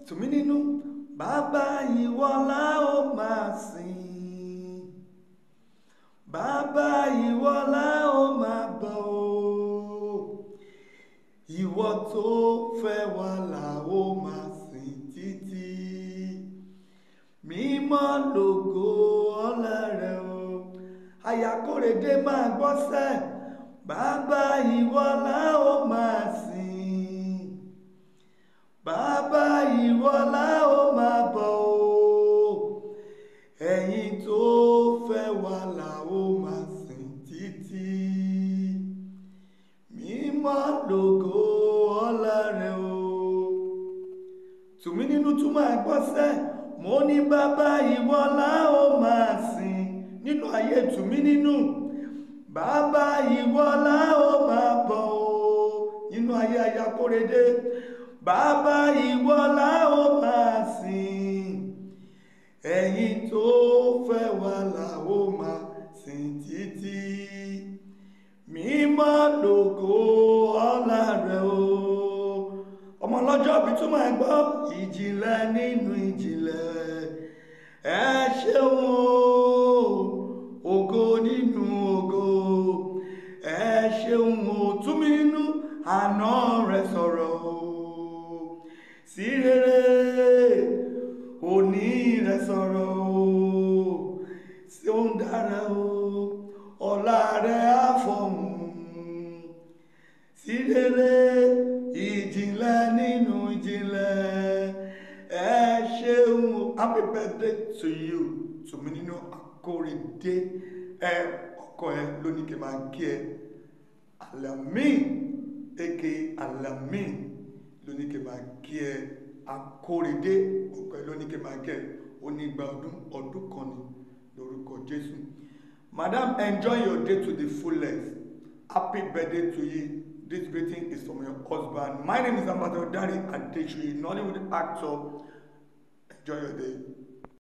tùmí nínú bàbá ìwọ la ó máa sìn bàbá ìwọ la ó máa bọ̀ o ìwọ tó fẹ́ wa la ó máa sìn títí mímọ́ lògo ọlá rẹ o àyàkórèdé máa gbọ́sẹ̀ bàbá ìwọ la ó máa sìn bàbá ìwọ la ó máa bọ̀ o ẹ̀yin tó fẹ́ wa la ó máa sìn títí mímọ́ lògo ọlá rẹ o tùmí nínú túmọ̀ àgbọ́sẹ̀ mo ní bàbá ìwọ la ó máa sìn nínú ayé tùmí nínú bàbá ìwọ la ó máa bọ̀ o nínú ayé ayakórede bàbá ìwọ la ó máa sìn ẹ̀yin tó fẹ́ wa la ó máa sìn títí mímọ́ lògo ọlá rẹ o ọmọ ọlọ́jọ́ bí túmọ̀ ẹ gbọ́ ìjìnlẹ̀ nínú ìjìnlẹ̀ ẹ ṣeun o ògo nínú ògo ẹ ṣeun o túmí nínú àná rẹ sọ̀rọ̀ o sí rere òní rẹ sọ̀rọ̀ o sí ó ń dára o ọ̀la rẹ á fọ̀hún sí rere ìjìnlẹ̀ nínú ìjìnlẹ̀ ẹ ṣeun happy birthday to you tùmí nínú akóredé ẹ ọkọ ẹ lónìí kí n máa kí ẹ alamin aka alamin lónìí kí n máa kí ẹ akóredé ọkọ ẹ lónìí kí n máa kí ẹ onígbà ọdún ọdún kan ní lórúkọ jésù madam enjoy your day to the fullest happy birthday to you this greeting is from your husband my name is ambassador dari adesuyi nollywood actor enjoy your day.